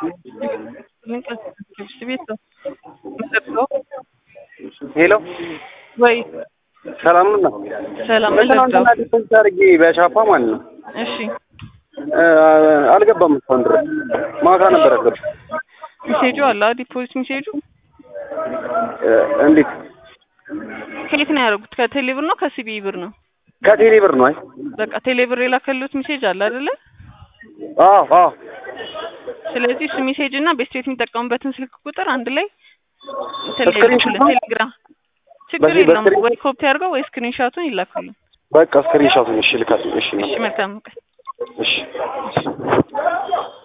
ልብስ ቤት ነው የምጠብቀው። ሄሎ ወይ ሰላም ነው። ሰላም ትናንትና ልርዳው? ዲፖዚት አድርጌ በሻፓ ማለት ነው እሺ እ አልገባም እስካሁን ድረስ ማታ ነበር ያገባ ሜሴጁ አለ ዲፖዚት ሜሴጁ እንዴት ከየት ነው ያደረጉት? ከቴሌ ብር ነው ከሲቢ ብር ነው? ከቴሌ ብር ነው አይ በቃ ቴሌ ብር የላከሉት ሜሴጅ አለ አይደለ? አዎ አዎ ስለዚህ እሱ ሜሴጅ እና ቤስት ቤት የሚጠቀሙበትን ስልክ ቁጥር አንድ ላይ ስክሪንሾት ነው? ቴሌግራም ችግር በዚህ የለም በስክሪን- ወይ ኮፒ አድርገው ወይ ስክሪንሻቱን ይላኩልን። በቃ ስክሪንሾቱን እሺ ልካለሁ እሺ እሺ መልካም ቀን። እሺ